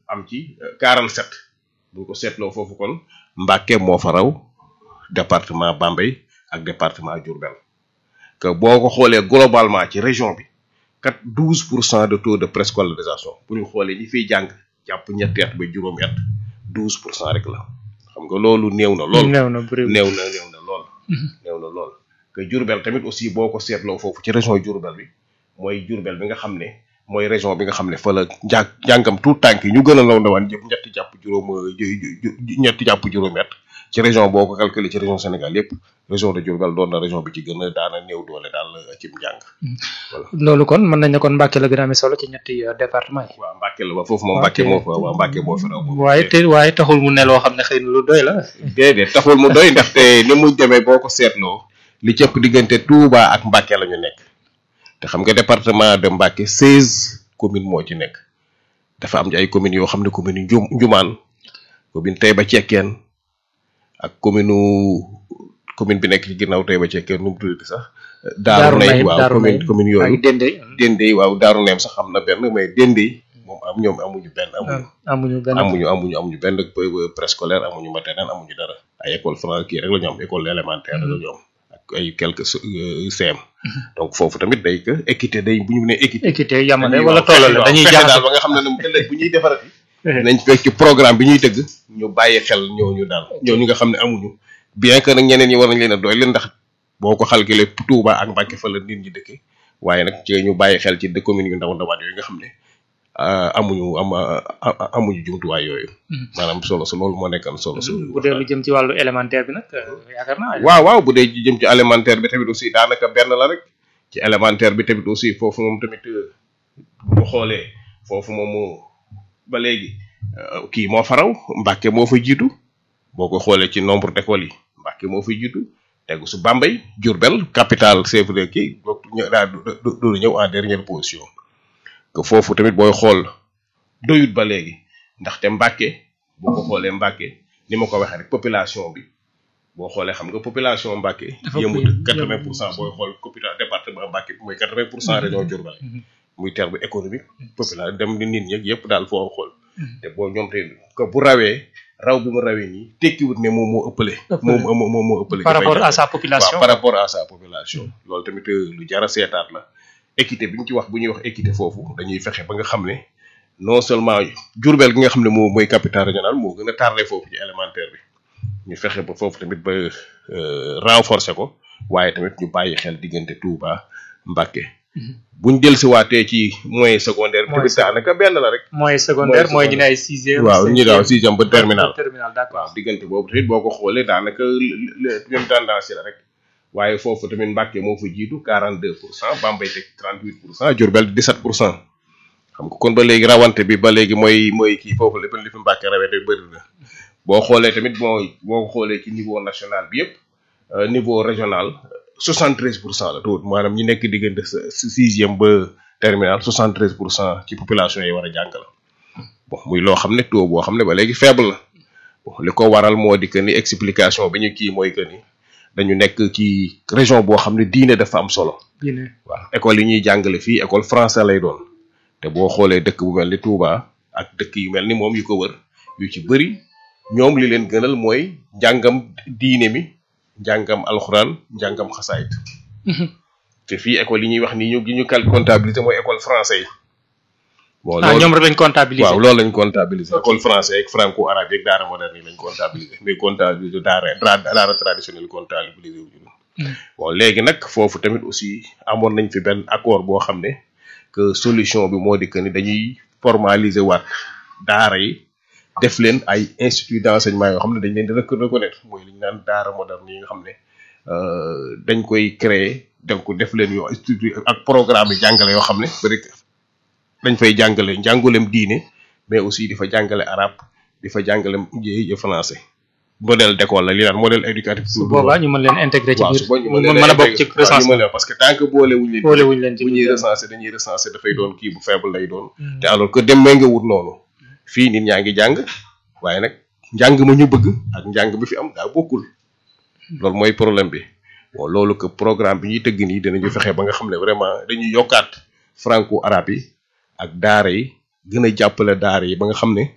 am ci 47 bu ñu ko seetloo foofu kon Mbacké moo fa raw département Bambey ak département Diourbel que boo ko xoolee globalement ci région bi kat 12 pour cent de taux de préscolarisation bu ñu xoolee ñi fiy jàng jàpp ñetti at ba juróomi at 12 pour cent rek la xam nga loolu néew na lool néew na bëriwul néew na néew na lool néew na lool que Diourbel tamit aussi boo ko seetloo foofu ci région Diourbel bi mooy Diourbel bi nga xam ne mooy région bi nga xam ne fa la njàng njàngam tout tànk yi ñu gën a law ndawaan jëpp ñetti jàpp juróom ñetti jàpp juróomi at ci région boo ko calculé ci région Sénégal yépp région de Diourbel doon na région bi ci gën a daana néew doole daal cim njàng voilà loolu kon mën nañ ne kon Mbacké la gën a amee solo ci ñetti euh, département yi waaw Mbacké la ba foofu moom Mbacké moo fa waaw Mbacké moo fa raw moom waaye te waaye taxul mu ne loo xam ne xëy na lu doy la déedéet taxul mu doy ndaxte ni mu demee boo ko seetloo li cëpp diggante Touba ak Mbacké la ñu nekk te xam nga département de Mbacké seize communes moo ci nekk dafa am ci ay communes yoo xam ne commune yu Njum Njumaan commune Taïba Cekkeen ak commune commune bi nekk ci ginnaaw Taïba Cekkeen nu mu tuddati sax Daaru Nay waaw Daaru commune Nay commune ak yooyu Dendé Dendey waaw Daaru Neem sax am na benn mais Dendey moom am ñoom amuñu benn amuñu amuñu benn amuñu amuñu amuñu benn p- préscolaire amuñu maternelle amuñu dara ay école française kii rek la ñu am école élémentaire rek la ñu am ak ay quelques euh, CM donc foofu tamit day que équité day bu ñu nee équité équité yamale dañuy wala waaw, fexe tollale waaw, dañuy fexe jàng daal ba nga xam ne ne ëllëg bu ñuy defarati nañ fekk ci programme bi ñuy tëgg ñu bàyyi xel ñooñu daal ñooñu nga xam ne amuñu bien que nag ñeneen ñi war nañ leen a doy leen ndax boo ko calculé Touba ak Mbacké fa la nit ñi dëkke waaye nag ci ñu bàyyi xel ci de communes yu ndaw ndawaan yooyu nga xam ne ah, amuñu am ah, amuñu jumtuwaay yooyu maanaam solo su loolu moo nekkoon solo su bu dee lu jëm ci wàllu élémentaire bi nag euh, yaakaar naa waaw waaw bu dee jëm ci alimentaire bi tamit aussi daanaka benn la rek ci élémentaire bi tamit aussi foofu moom tamit euh, bu xoolee foofu moom moo ba léegi euh, kii moo faraw Mbacké moo fa jiitu boo ko xoolee ci nombre d'écoles yi Mbacké moo fa jiitu tegu su Bambey Diourbel capitale chef de kii boobu ñë- daa du du- du ñëw en dernière position que foofu tamit booy xool doyut ba léegi ndaxte Mbacké boo ko xoolee Mbacké ni ma ko waxee rek population bi boo xoolee xam nga population Mbacké Dafa yëmut bëri, quatre vingt yëmut. pour cent booy xool population département Mbacké bi mooy quatre vingt pour cent région Diourbel muy terme économique population dem ni nit ñi yëpp daal foo xool te boo ñoom te que bu rawee raw bu mu rawee nii tekkiwut ne moom moo ëppale Ëppale. moom moo moo moo ëppale par dafay rapport à jafe. sa population waaw par rapport à sa population loolu tamit euh, lu jara seetaat la équité bi ñu ci wax bu ñuy wax équité foofu dañuy fexe ba nga xam ne non seulement Diourbel gi nga xam ne moo mooy capitale régional moo gën a tardé foofu ci élémentaire bi ñu fexe ba foofu tamit ba euh, renforcer ko waaye tamit ñu bàyyi xel diggante Touba Mbacké buñ dellusiwaatee ci moyen secondaire bi Moyen tamit daanaka benn la rek mooy secondaire mooy Mooy ñu ne ay sixième waaw ñu daaw cinquième, sixième ba terminal terminal d'accord waaw diggante boobu tamit boo ko xoolee daanaka le même tendance la rek waaye foofu tamit Mbacké moo fa jiitu 42 pour cent Bambey teg 38 pour cent Diourbel 17 pour cent xam nga kon ba léegi rawante bi ba léegi mooy mooy kii foofu lépp li fi Mbacké rawee te bëri na boo xoolee tamit mooy boo ko xoolee ci niveau national bi yëpp euh, niveau régional 73 pour cent la tuut maanaam ñi nekk diggante sa sixième ba terminal 73 pour cent ci population yi war a jàng la bon muy loo xam ne taux boo xam ne ba léegi faible la bon li ko waral moo di que ni explication bi ñu kii mooy que ni dañu nekk ci région boo xam ne diine dafa am solo diine waaw école yi ñuy jàngale fii école français lay doon te boo xoolee dëkk bu mel ni Touba ak dëkk yu mel ni moom yu ko wër yu ci bëri ñoom li leen gënal mooy njàngam diine mi njàngam alxuraan njàngam xasaayit te fii école yi ñuy wax ni ñu gi ñu cal comptabilité mooy école français yi bon ah ñoom rek lañ comptabiliser waaw loolu lañ comptabiliser école français ak franco arabe yeeg daara moderne yi lañ comptabiliser mais comptabiliser daara daara daara traditionnel comptabiliser wu ñu bon léegi nag foofu tamit aussi amoon nañ fi benn accord boo xam ne que solution bi moo di que ni dañuy formaliser waat daara yi def leen ay institut d'enseignement yoo xam ne dañ leen di rec- reconnaître mooy li ñu naan daara moderne yi nga xam ne euh, dañ koy créer donc def leen yoo institut ak programme yi jàngale yoo xam ne peut dañ fay jàngale njàngulem diine mais aussi di fa jàngale arabe di fa jàngale j français modèle d'école la li naan modèle éducatif su boobaa ñu mën leen intégrer ci waaw biir su boo ñu mu mën a bokk ci waaw ñu recensement mën a parce que tant que boole wuñ leen boole wuñ leen ci bu ñuy biir recenser dañuy recenser dafay doon kii bu faible lay doon te alors que dem may nga wut noonu fii nit ñaa ngi jàng waaye nag njàng ma ñu bëgg ak njàng bi fi am daa bokkul loolu mooy problème bi bon loolu que programme bi ñuy tëgg nii dinañu fexe ba nga xam ne vraiment dañuy yokkaat franco arabe yi ak daara yi gën a jàppale daara yi ba nga xam ne